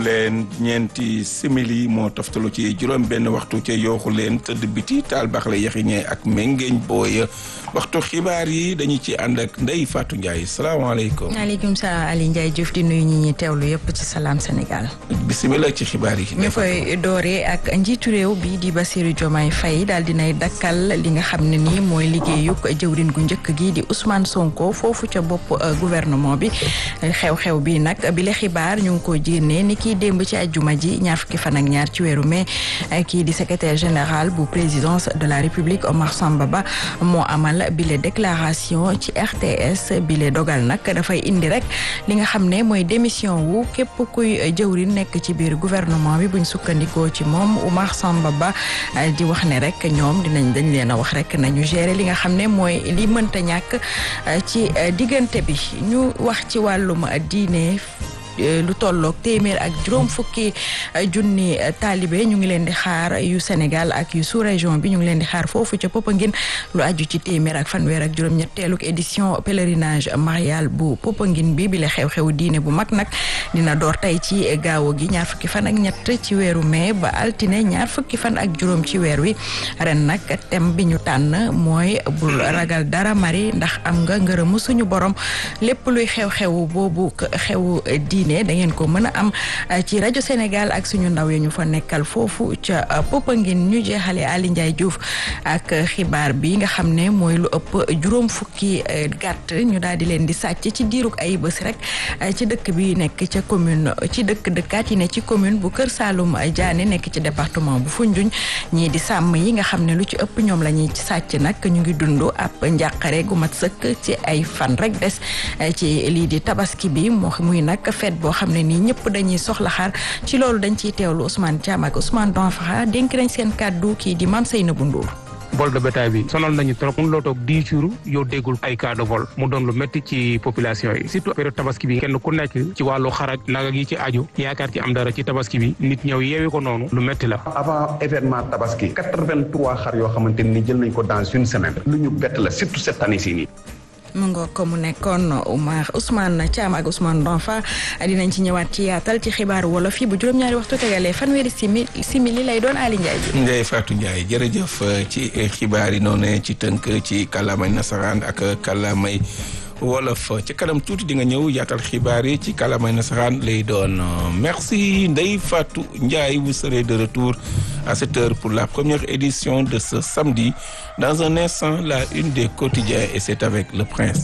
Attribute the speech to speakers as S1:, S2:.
S1: leen ñeenti simili moo toftalu ci juróom benn waxtu ca yooxu leen tëdd biti taal baax la yaxiñee ak méngeeñ booy waxtu xibaar yi dañu ci ànd ak Ndeye Fatou Ndiaye salaamaaleykum.
S2: maaleykum salaam Ali Ndiaye Diouf di nuyu ñi ñuy teewlu yëpp ci salaam Sénégal.
S1: bisimilah ci xibaar yi.
S2: ñu koy dooree ak njiitu réew bi di Bassirou Diomaye Faye daal dinay dakkal li nga xam ne nii mooy liggéeyug jëwrin gu njëkk gi di Ousmane Sonko foofu ca bopp gouvernement bi xew-xew bi nag bi la xibaar ñu ngi ko génnee ni kii démb ci ajjuma ji ñaar fukki fan ak ñaar ci weeru mai kii di secrétaire général bu présidence de la république Omar Samba Ba moo amal bile déclaration ci RTS bile dogal nag dafay indi rek li nga xam ne mooy démission wu képp kuy jëwrin nekk ci biir gouvernement bi buñ sukkandikoo ci moom Omar Samba Ba di wax ne rek ñoom dinañ dañ leen a wax rek nañu gérer li nga xam ne mooy li mënta ñàkk ci diggante bi ñu wax ci wàllum diine lu tolloog téeméer ak juróom fukki junni taalibe ñu ngi leen di xaar yu Sénégal ak yu sous région bi ñu ngi leen di xaar foofu ca Popenguine lu aju ci téeméer ak fanweer ak juróom ñetteeluk édition pèlerinage marial bu Popenguine bi bi la xew-xew diine bu mag nag dina door tey ci gaawo gi ñaar fukki fan ak ñett ci weeru mai ba altine ñaar fukki fan ak juróom ci weer wi ren nag thème bi ñu tànn mooy bul ragal dara mari ndax am nga ngërëmu suñu borom lépp luy xew-xew boobu xew diine da ngeen ko mën a am ci rajo Sénégal ak suñu ndaw yi ñu fa nekkal foofu ca Popenguine ñu jeexale Ali Ndiaye Diouf ak xibaar bi nga xam ne mooy lu ëpp juróom fukki gàtt ñu daal di leen di sàcc ci diirug ay bés rek ci dëkk bi nekk ca commune ci dëkk dëkkaat yi ne ci commune bu Kër Saalum Diané nekk ci département bu Foundiougne ñii di sàmm yi nga xam ne lu ci ëpp ñoom la ñuy sàcc nag ñu ngi dund ab njàqare gu mat sëkk ci ay fan rek des ci lii di tabaski bi moo muy nag fet boo xam ne nii ñëpp dañuy soxla xaar ci loolu dañ ciy teewlu Ousmane Thiam ak Ousmane Donfara dénk nañ seen kàddu kii di Mame Seynabou Ndour
S3: vol de bétail bi sonal nañu trop mun loo toog dix jours yow déggul ay cas de vol mu doon lu métti ci population yi surtout période tabaski bi kenn ku nekk ci wàllu xaraj naga gi ci aju yaakaar ci am dara ci tabaski bi nit ñëw yeewi ko noonu lu métti la
S4: avant événement tabaski quatre-vingt-trois xar yoo xamante ni jël nañ ko dans une semaine lu ñu bett la surtout cette année ci nii
S2: mu nga ko mu nekkoon Oumar Ousmane Thiam ak Ousmane Donfa dinañ ci ñëwaat ci yaatal ci xibaaru wolof yi bu juróom-ñaari waxtu tegalee fanweeri simi simili lay doon Ali Ndiaye ji.
S1: Ndeye Fatou Ndiaye jërëjëf ci xibaar yi noonu ci tënk ci kàllaamay nasaraan ak kàllaamay wolof ci kanam tuuti di nga ñëw yaatal xibaar yi ci kàllaamay nasaraan lay doon merci Ndeye Fatou Ndiaye vous serez de retour à cette heure pour la première édition de ce samedi dans un instant la une des quotidiens et c'est avec le prince